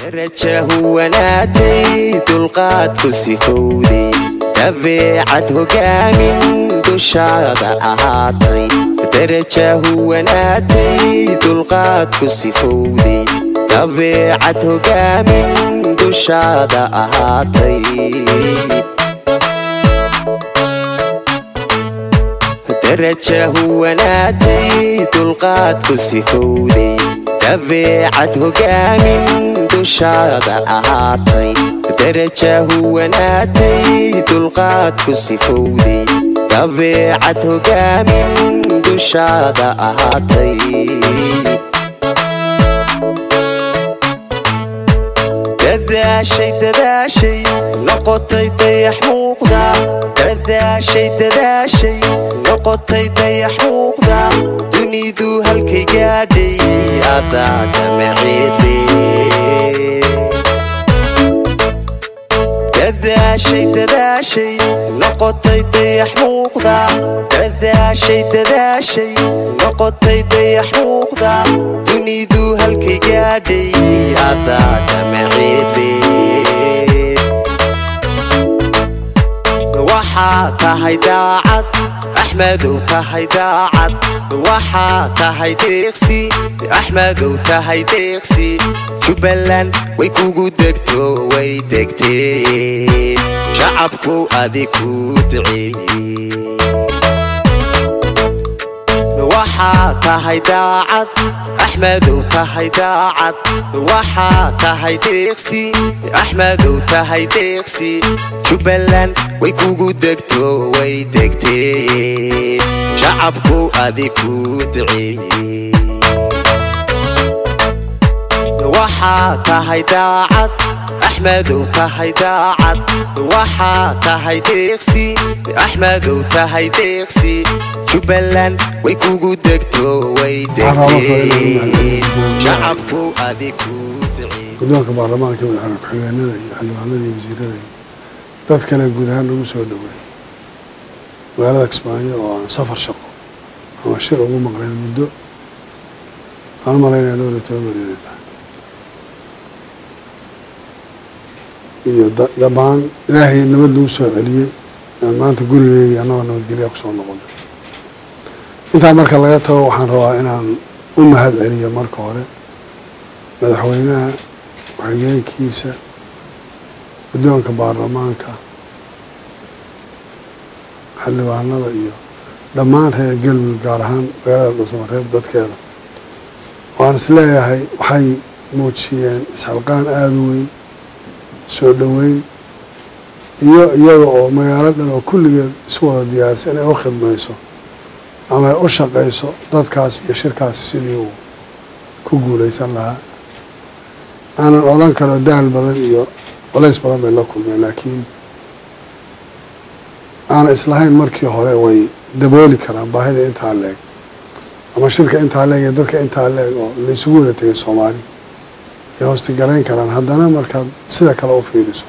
daraja huwanaatay dulqaadku sifowday dabeecad hogaamin dushaada ahaatay daraja huwanaatay dulqaadku sifowday dabeecad hogaamin dushaada ahaatay daraja huwanaatay dulqaadku sifowday dabeecad hogaamin dushaada ahaatay daraja huwanaatay dulqaadku sifowday dabeecad hogaamin dushaada ahaatay dadaashay dadaashay noqotay dayax muuqda dadaashay dadaashay noqotay dayax muuqda dunidu halkay gaadhay adaa damaceede dadaashay dadaashay noqotay dayax muuqda dadaashay dadaashay noqotay dayax muuqda dunidu halkay gaadhay adaa damaceede waxaa tahay daacad axmedow tahay daacad waxaa tahay deeqsi axmedow tahay deeqsi jubbaland way kugu degto way degtee shacabku adi ku duceeye waxaa tahay daacad axmedow tahay daacad waxaa tahay deeqsi axmedow tahay deeqsi jubbaland way kugu degto way degtee shacabku adi ku duceeye waxaa tahay daacad axmedow tahay daacad waxaa tahay deeqsi axmedow tahay deeqsi jubbaland way kugu degto way degtee shacabku adi ku duceeye guddoonka baarlamaanka madaxweyne ku-xigeenada iyo xildhibaanada iyo wasiirada iyo dad kale guud ahaan lagu soo dhoweeyey magaalada kismaayo oo aan safar shaqo ama shir ugu maqleen muddo aan malaynaya dhowr iyo toban beri inay tahay iyo dhammaan ilaahay nabad nagu soo celiyey aan maanta gurigeyga annagoo nabadgelya kusoo noqonay intaa marka laga tago waxaan rabaa inaan u mahad celiyo marka hore madaxweynaha ku-xigeenkiisa guddoonka baarlamaanka xildhibaanada iyo dhammaan reer galmudug gaar ahaan magaalada dhuusamareeb dadkeeda waan is leeyahay waxay muujiyeen isxilqaan aada u weyn soo dhoweyn iyo iyada oo magaalo dhan oo kulligeed isu wada diyaarisa inay u khidmayso ama ay u shaqayso dadkaas iyo shirkaas sidii uu ku guulaysan lahaa aanan odhan karo daal badan iyo colays badan bay la kulmeen laakiin aanan islahayn markii hore way dabooli karaan baahida intaa leeg ama shirka intaa leeg iyo dadka intaa leeg oo laysugu wada tegay soomaali ay hoosti garayn karaan haddana markaad sida kale u fiiriso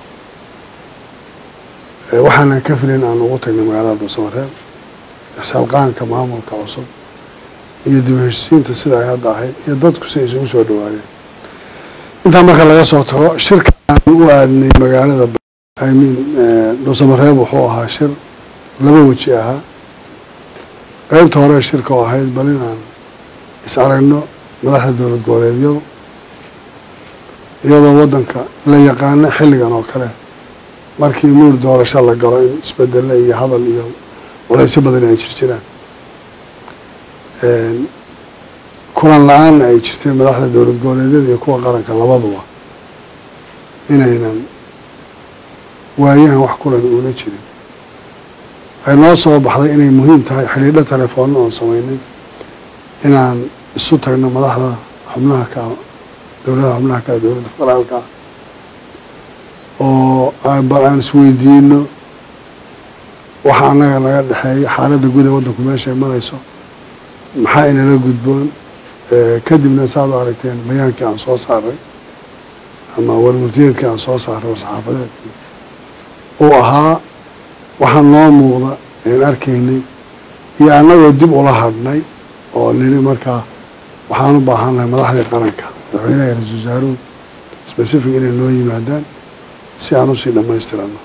waxaanan ka filin aan ugu tagnay magaalada dhuusamareeb ixsalqaanka maamulka cusub iyo dib heshisiinta sida ay hadda ahayd iyo dadku si ay isugu soo dhawaadeen intaa marka laga soo tago shirka aanu u aadnay magaalada imean dhuusamareeb wuxuu ahaa shir laba weji ahaa qeybta hore shirka oo ahayd bal inaan is aragno madaxda dowlad goboleedyadu iyadoo waddanka la yaqaano xilligan oo kale markii muur doorasho la galo in isbedele iyo hadal iyo walaysyo badan ay jir jiraan kulan la-aanna ay jirtay madaxda dowlad goboleedyada iyo kuwa qaranka labaduba inaynan waayahan wax kulan uuna jirin waxay noo soo baxday inay muhiim tahay xidhiidho telefoonna oon samaynay inaan isu tagno madaxda xubnaha ka dowladaha xubnaha ka dowladda federaalka oo bal aan isweydiino waxa annaga naga dhexeeya xaaladda guud ee waddanku meesha ay marayso maxaa inala gudboon kadibna saad u aragteen bayaankii aan soo saaray ama warmurtiyeedkii aan soo saaray war-saxaafadeedkii uu ahaa waxaa noo muuqda een arkaynay iyo annagoo dib ula hadhnay oo nini markaa waxaan u baahannahay madaxdii qaranka madaxweynaha ra-isul wasaaruhu specific inay noo yimaadaan si aan usii dhammaystirano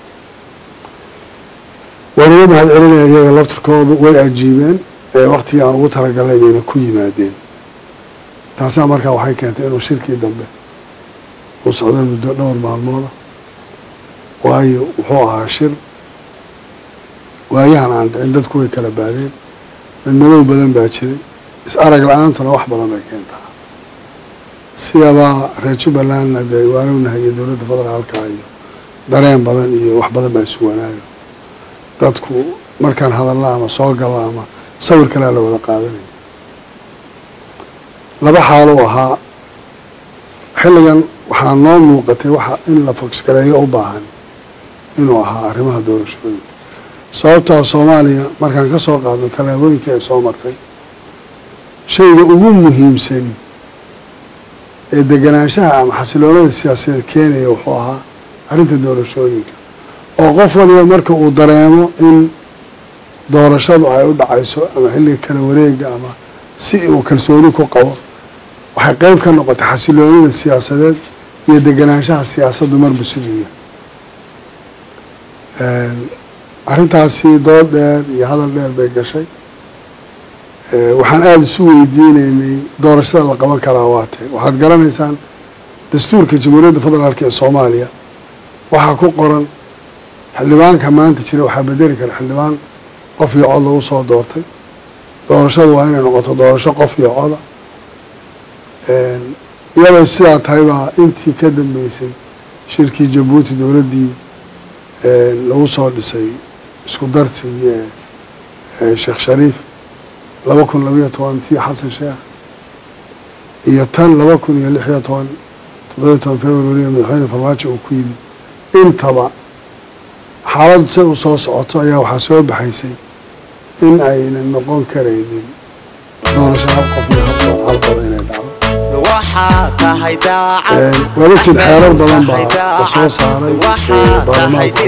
waan uga mahad celinaya iyaga laftirkoodu way ajiibeen ee waktigii aan ugu talagalnay bayna ku yimaadeen taasaa markaa waxay keentay inuu shirkii dambe uu socdo muddo dhowr maalmooda waayo wuxuu ahaa shir waayahan aan dhicin dadku way kala baadeen madmadow badan baa jiray is arag la-aantuna wax badan bay keentaa sidabaa reer jubbalandna dee waanognahay iyo dowladda federaalka iyo dareen badan iyo wax badan baa isu wanaayo dadku markaan hadalla ama soo galla ama sawir kalea la wada qaadanaya laba xaalou ahaa xilligan waxaa noo muuqatay waxa in la fogsgareeyo u baahan inuu ahaa arrimaha doorashooyinka sababtaa soomaaliya markaan ka soo qaadno tallaabooyinkii ay soo martay shayga ugu muhiimsani ee deganaanshaha ama xasiloonada siyaasadeed keenaya wuxuu ahaa arrinta doorashooyinka oo qof waliba marka uu dareemo in doorashadu ay u dhacayso ama xilliga kala wareega ama si uu kalsooni ku qabo waxay qeyb ka noqotay xasiloonida siyaasadeed iyo deganaanshaha siyaasaddu marba siduu yahay arrintaasi dood dheer iyo hadal dheer bay gashay waxaan aada isu weydiineynay doorashada la qaban karaa waatee waxaad garanaysaan dastuurka jamhuuriyadda federaalk ee soomaaliya waxaa ku qoran xildhibaanka maanta jira waxaa bedeli kara xildhibaan qof iyo cod lagu soo doortay doorashadu waa inay noqoto doorasho qof iyo coda iyadoo sidaa tahay baa intii ka dambeysay shirkii jabuuti dowladdii lagu soo dhisay isku darsigii ee sheekh shariif laba kun labayo toban tii xasan sheekh iyo tan laba kun iyo lix iyo toban toddobiyo toban february madaxweyne farmaajo uu ku yimid intaba xaaladdu si u soo socoto ayaa waxaa soo baxaysay in aynan noqon karaynin doorasho hal qof iyo hal qoda inay dhacdo walakin xeerar badan baa la soo saaray baarlamaanka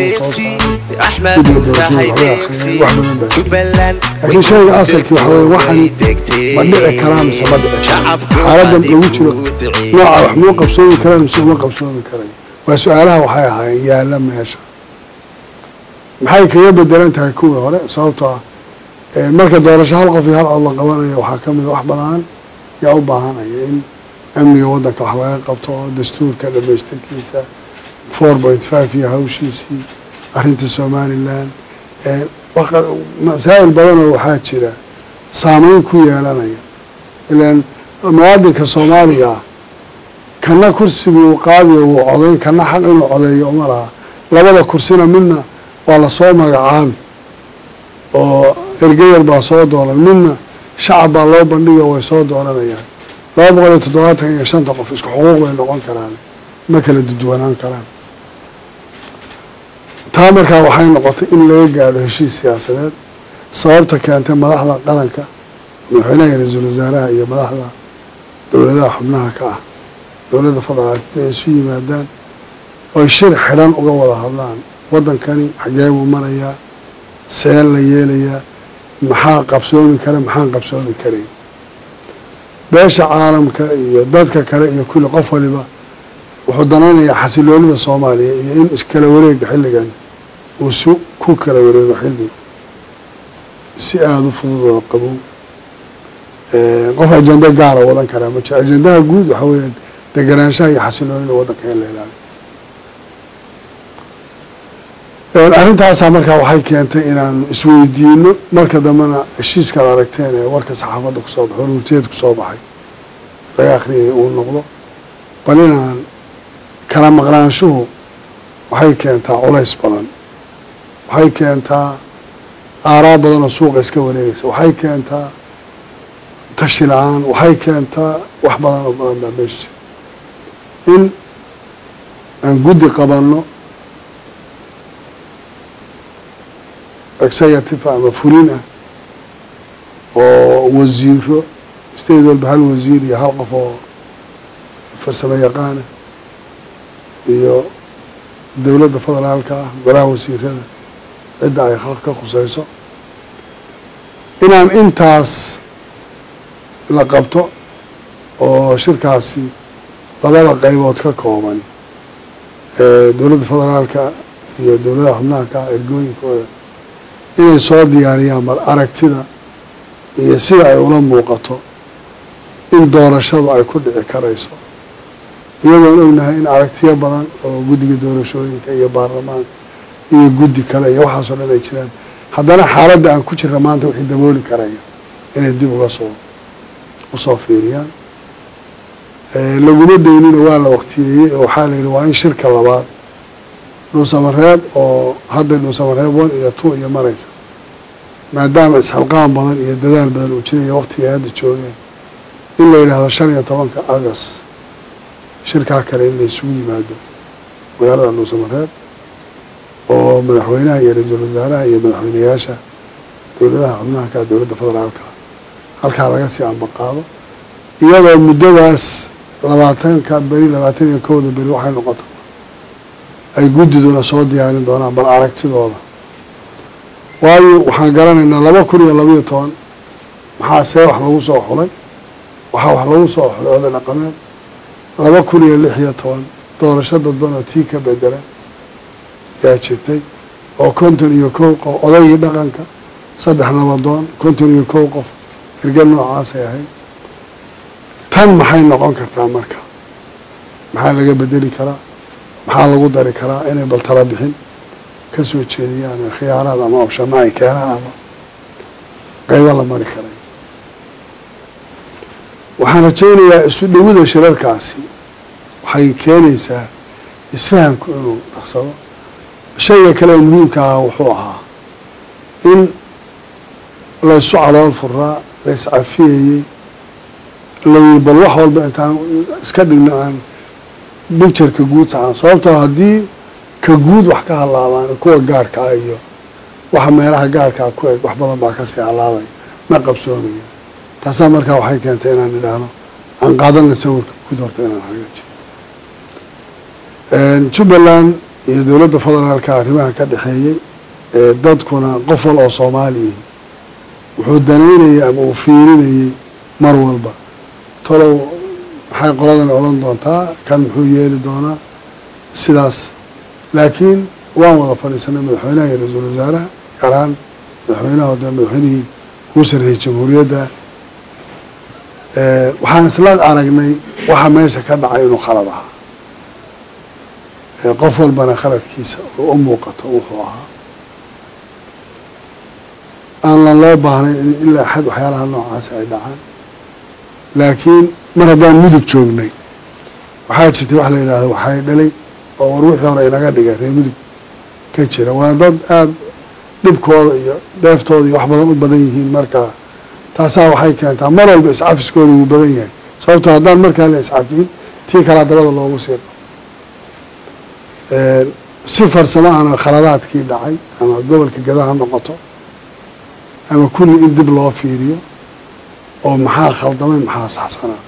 laakiin shayga asalkii waxa weye waxani ma dhici karaa mise ma dhici kara xaaladan lagu jiro nooca wax muu qabsoomi karaan mise uma qabsoomi karay waa su-aalaha waxay ahaayeen yaalla meesha maxay kaga bedelan tahay kuwii hore sababtoo ah marka doorasho hal qof iyo hal cod la qabanayo waxaa ka mida wax banaan yaa u baahanaya in amniga waddanka wax laga qabto oo dastuurka dhamaystirkiisa four point five iyo hawshiisii arrinta somalilan masaa'il badanoo waxaa jira saameyn ku yeelanaya ilaan muwaadinka soomaaliga ah kana kursiguu qaadiyo wuu codayn kana xaq inuu codeeyo uma laha labada kursina midna waa lasoo magacaabi oo ergeyar baa soo dooran midna shacab baa loo bandhigo way soo dooranayaan laba boqol iyo toddobaatan iyo shanta qof isku xuquuq bay noqon karaan ma kala dudwanaan karaan taa markaa waxay noqotay in laga gaadho heshiis siyaasadeed sababta keentay madaxda qaranka madaxweynaha iyo ra-iisul wasaaraha iyo madaxda dowladaha xubnaha ka ah dowladda federaalk inay isu yimaadaan oy shir xidhan uga wada hadlaan waddankani xagee buu marayaa seen la yeelayaa maxaa qabsoomi kara maxaan qabsoomi karayn beesha caalamka iyo dadka kale iyo kulli qof waliba wuxuu danaynayaa xasiloonida soomaaliya iyo in iskala wareega xilligani uu si ku kala wareego xilli si aada u fudud oo qabow qof ajenda gaara wadan karaa ma jiro ajendaha guud waxaa weeya deganaanshaha iyo xasiloonida waddanka in la ilaaliyo arrintaasaa markaa waxay keentay inaanu isweydiino marka dambena heshiiskaad aragteen ee warka saxaafadda kusoo baxay warmurtiyeed kusoo baxay laga akhriyay uu noqdo bal inaan kala maqnaanshuhu waxay keentaa culays badan waxay keentaa aaraa badan oo suuqa iska wareegaysa waxay keentaa tashi la-aan waxay keentaa wax badan oo badan baa meesha in aan guddi qabanno executive ama fulin ah oo wasiiro state walba hal wasiir iyo hal qof oo farsamo yaqaana iyo dowladda federaalka ah golaha wasiirada cidda ay ka khuseyso inaan intaas la qabto oo shirkaasi labada qaybood ka koobani ee dowladda federaalka iyo dowladaha xubnaha ka ergooyinkooda inay soo diyaariyaan bal aragtida iyo sida ay ula muuqato in doorashadu ay ku dhici karayso iyagoon ognahay in aragtiyo badan oo guddiga doorashooyinka iyo baarlamaanka iyo guddi kale iyo waxaasoo dhan ay jiraan haddana xaaladda aan ku jirra maanta wixii dabooli karaya inay dib uga soo usoo fiiriyaan laguma daynina waa la waqtiyeeyey oo waxaa la yidhi waa in shirka labaad dhuusamareeb oo hadda dhuusamareeb one iyo two iyo maraysa maadaama isxilqaan badan iyo dadaal badan uu jiraya waqtigay hadda joogeen in la yidhaahdo shan iyo tobanka agost shirkaa kale in la isugu yimaado magaalada dhuusamareeb oo madaxweynaha iyo ra-iisul wasaaraha iyo madaxweyneyaasha dowladaha xubnaha ka dowladda federaalka halkaa laga sii ambaqaado iyadoo muddadaas labaatanka beri labaatan iyo kowda beri waxay noqoto ay guddiduna soo diyaarin doonaan bal aragtidooda waayo waxaan garanaynaa laba kun iyo labaiyo toban maxaa see wax lagu soo xulay waxaa wax lagu soo xulay oday dhaqameed laba kun iyo lix iyo toban doorasho dadban oo tii ka bedelan yaa jirtay oo konton iyo kow qof odaygii dhaqanka saddex nabadoon konton iyo kow qof erge noocaasay ahayd tan maxay noqon kartaa marka maxaa laga bedeli karaa maxaa lagu dari karaa inay bal tala bixin ka soo jeediyaan khiyaaraad ama obshama ay keenaan ama qaybo la mari karay waxaan rajaynayaa isu dhowida shirarkaasi waxay keenaysaa isfahamku inuu dhaqsado shayga kale oo muhiimka ah wuxuu ahaa in la isu calool furaa la iscafiyayey layi bal wax walba intaan iska dhigno aan bictureka guud saxan sababtoo haddii ka guud wax ka halaabaan kuwa gaarka ah iyo waxa meelaha gaarkaa ku eg wax badan baa kasii halaabaya ma qabsoomaya taasaa markaa waxay keentay inaan idhaahno aan qaadana sawirka guud horta inaan hagaajiyo jubbaland iyo dowladda federaalka arrimaha ka dhexeeyey ee dadkuna qof wal oo soomaaliya wuxuu danaynayay ama uu fiirinayey mar walba talow maxay qoladan odhan doontaa kan muxuu yeeli doonaa sidaas laakiin waan wada fadhiisanay madaxweynaha iyo ra-iisul wasaaraha gaar ahaan madaxweynaha de madaxweynihii kuu sarreeyey jamhuuriyadda waxaan isla aragnay waxa meesha ka dhacay inuu khalad ahaa qof walbana khaladkiisa oo u muuqato wuxuu ahaa aanlan loo baahnayn in ilaa xad waxyaalaha noocaasi ay dhacaan laakiin mar haddaan mudug joognay waxaa jirtay wax la yidhaahdo waxay dhalay oo war wixii hore inaga dhigay reer mudug ka jira waa dad aada dhibkooda iyo dheeftooda iyo wax badan u badan yihiin markaa taasaa waxay keentaa mar walba iscafiskooda wuu badan yahay sababtoo haddaan markaa la iscafiyin tii kalaa dabada loogu sii si farsamo ana khaladaadkii dhacay ama gobolka gadaha noqoto ama kulli in dib loo fiiriyo oo maxaa khaldamay maxaa saxsanaa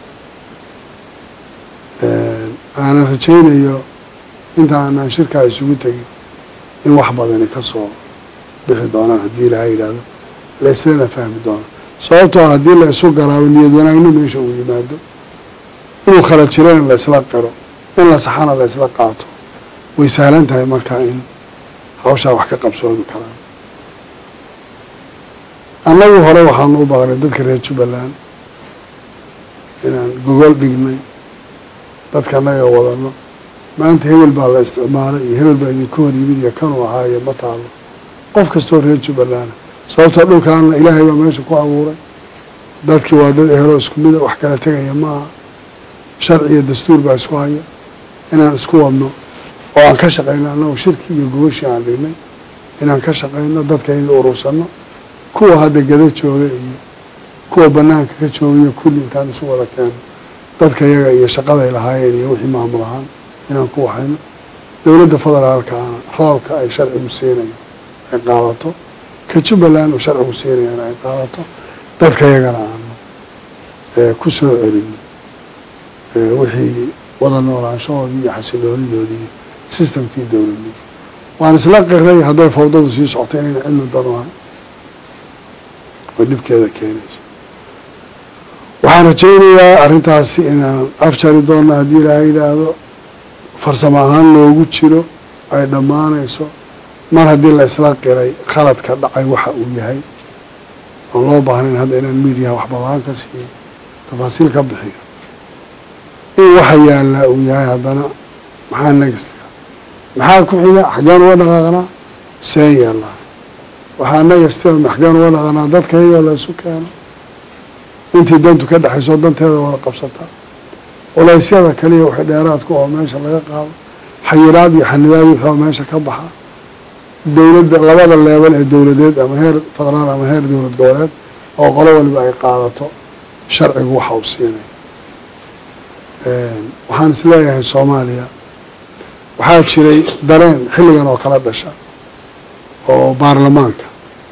aanan rajaynayo inta aanaan shirkaa isugu tegin in wax badani ka soo bixi doonaan haddii ilaha yidhaahdo la islana fahmi doono sababtoo haddii la isu garaabo niyad wanaagno meesha uu yimaado inuu khala jirana la isla qiro in la saxana la isla qaato way sahlan tahay markaa in hawshaa wax ka qabsoomi karaan annagu hore waxaanu u baqnay dadka reer jubbaland inaan gogol dhignay dadka annaga wadano maanta hebel baa la isticmaalay iyo hebel baa idinka hor yimid iyo kanuu ahaa iyo ma taalo qof kastoo reer jubbaland sababtoo dhulkaana ilaahay baa meesha ku abuuray dadkii waa dad ehelo isku mida wax kala tegaya ma aha sharci iyo dastuur baa isku haya inaan isku wadno oo aan ka shaqayno annagu shirki iyo gogashii aan dhignay inaan ka shaqayno dadkayga urursano kuwa hadda gada jooga iyo kuwa banaanka ka joogayo kulli intaan isu wada keeno dadka yaga iyo shaqaday lahaayeen iyo wixii maamul ahaan inaan ku waxayno dowladda federaalkaana roolka ay sharcigu siinayo ay qaadato ka jubbaland uu sharcigu siinayana ay qaadato dadka yagana aanu ku soo celini wixii wada noolaanshahoodii iyo xasiloonidoodii iyo sistamkii dowladnimo waan isla qiray hadday fawdadu sii socto inayna cilmi danu ahay oo dhibkeeda keenayso waxaan rajaynayaa arrintaasi inaan afjari doonno haddii ilaahay yidhaahdo farsamo ahaan loogu jiro ay dhammaanayso mar haddii la isla qiray khaladka dhacay waxa uu yahay oon loo baahnayn hadda inaan miidiyaha wax badaan ka siiyo tafaasiil ka bixiyo in waxa yaallaa uu yahay haddana maxaa nagastiga maxaa ku xiga xaggeen uga dhaqaaqnaa seen yaallaa waxaa nagastiga xaggeen uga dhaqaaqnaa dadka iyagoo la isu keeno intii dantu ka dhexayso danteeda wada qabsata culaysyada kaliya waxay dheeraadku oo meesha laga qaado xayiraad iyo xanibaad wixii oo meesha ka baxa dowladda labada leebel ee dowladeed ama heer federaal ama heer dowlad goboleed oo qolo waliba ay qaadato sharcigu waxa uu siinaya waxaan is leeyahay soomaaliya waxaa jiray dareen xilligan oo kala dhasha oo baarlamaanka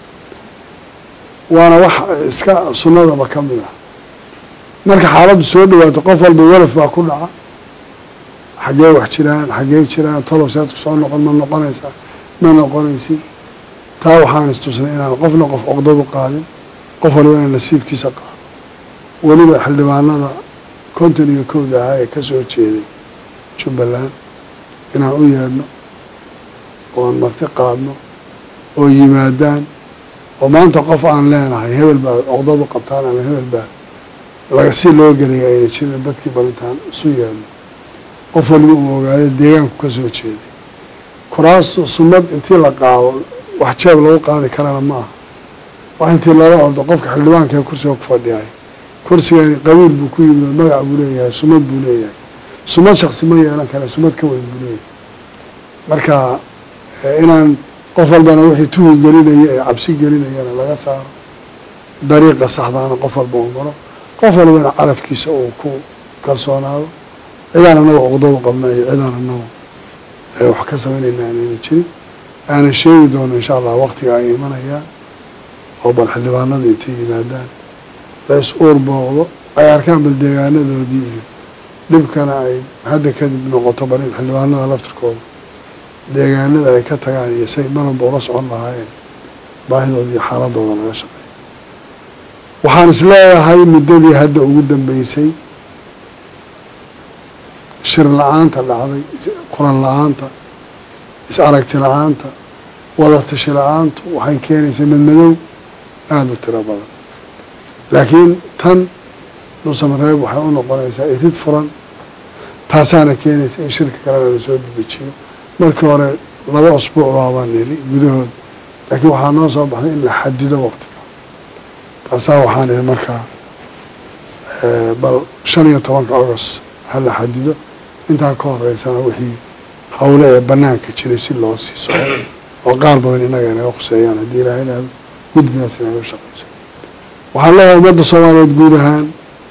waana wax iska sunnadaba ka mid ah marka xaaladdu soo dhawaato qof walba welaf baa ku dhaca xaggee wax jiraan xaggee jiraan tolow seedku soo noqon ma noqonaysaa ma noqonaysid taa waxaan istusnay inaan qofna qof oqdadu qaadin qof waliba inaan nasiibkiisa qaado weliba xildhibaanada konton iyo kowda ahaa ee ka soo jeeday jubbaland inaan u yeedhno oo aan marti qaadno oo yimaadaan oo maanta qof aan leenahay hebel baad oqdadu qabtaan ama hebel baad laga si loo gelaya ayna jirin dadkii balintaan isu yeedhno qof waliba uu ogaado deegaanku ka soo jeeday kuraastu sunnad intii la qaado wax jeeb lagu qaadi karana ma aha wax intii lala ordo qofka xildhibaanka ee kursiga ku fadhiyay kursigani qabiil buu ku yimid oo magac buu leeyahay sumad buu leeyahay sumad shaksi ma yeelan kara sumad ka weyn buu leeyahay marka inaan qof walbana wixii tuhul gelinaya ee cabsi gelinayana laga saaro dariiqa saxdaana qof walba uu maro qof walbana carafkiisa uu ku kalsoonaado cidaan anaga uqdadu qabna iyo cidaan anagu wax ka samaynayna aanayna jirin aanan sheegi doono insha allah waqtiga ay imanayaan oo bal xildhibaanada intay yimaadaan la is uur booqdo ay arkaan bal deegaanadoodii iyo dhibkana ay hadda kadib noqoto bal in xildhibaanada laftirkooda deegaanada ay ka tagaan iyo say maranba ula socon lahaayeen baahidooda iyo xaaladooda laga shaqeeyo waxaan is leeyahay muddadii hadda ugu dambeysay shir la-aanta dhacday kulan la-aanta is aragti la-aanta wadatashi la-aantu waxay keenaysaa madmadow aada u tiro badan laakiin tan dhuusamareeb waxay u noqonaysaa irid furan taasaana keenaysa in shirka kalena lasoo dedejiyo markii hore laba usbuuc baabaan nili gudahood laakiin waxaa noo soo baxday in la xadido waqtiga taasaa waxaan ihi markaa bal shan iyo tobanka agost ha la xadido intaa ka horeysana wixii hawle ee banaanka jiray si loo sii soco oo qaar badan innaga inaga khuseeyaan haddii ilaahay idhaahdo guddigaas inaga shaqeyso waxaan leeyahay ummadda soomaaliyeed guud ahaan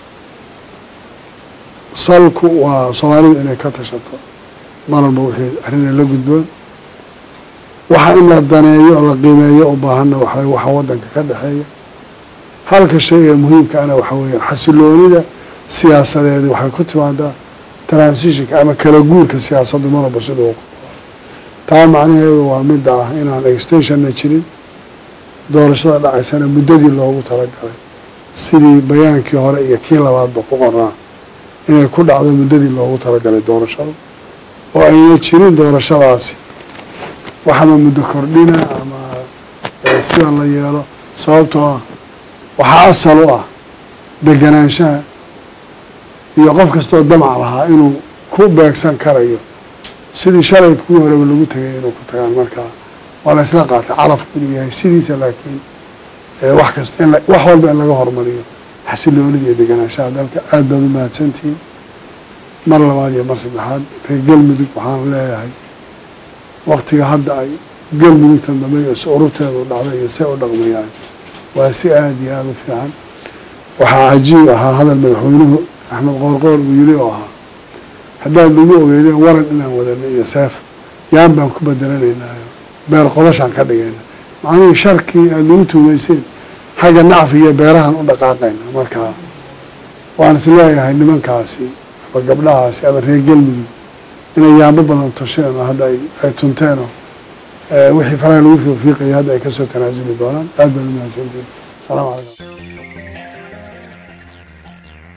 salku waa soomaalidu inay ka tashato mar walba wixii arrina la gudboon waxa in la daneeyo oo la qiimeeyo u baahanna waxa waxa waddanka ka dhexeeya halka shay ee muhiimka ana waxa weeyaan xasiloonida siyaasadeedi waxay ku timaadaa transitionka ama kala guurka siyaasaddu mar walba sida uu ku taa macnaheedu waa midda ah inaan extensionna jirin doorashada dhacaysana muddadii loogu talagalay sidii bayaankii hore iyo kii labaadba ku qoraa inay ku dhacdo muddadii loogu talagalay doorashada oo ayna jirin doorashadaasi waxama muddo kordhina ama sida la yeelo sababtoo ah waxaa asal u ah deganaanshaha iyo qof kastoo damac lahaa inuu ku beegsan karayo sidii shalay kuwii horeba lagu tegay inuu ku tagaan markaa waa la isla qaatay calafku inuu yahay sidiisa laakiin wax kasta in wax walba in laga hormariyo xasiloonida iyo deganaanshaha dalka aada baad u mahadsantihiin mar labaad iyo mar saddexaad reer galmudug waxaan leeyahay waktiga hadda ay galmudugtan dambe iyo si ururteedu dhacday iyo say u dhaqmayaan waa si aada iyo aada u fiican waxaa cajiib ahaa hadal madaxweynuhu axmed qoorqoor uu yiri oo ahaa haddaad nagu ogeydeen waran inaan wadano iyo seef yaan baan ku bedelanaynaayo beer qodashaan ka dhigayna macnihii sharkii aada nagu tuumayseen xagga nacfi iyo beerahan u dhaqaaqayna markaa waan is leeyahay nimankaasi ama gabdhahaasi ama reer galmudug inay yaambo badan tusheen oo hadda ay tunteenoo wixii faraha lagu fiiqiya hadda ay kasoo tanaasuli doonaan aada baad u mahadsantiin asalaamu calaykum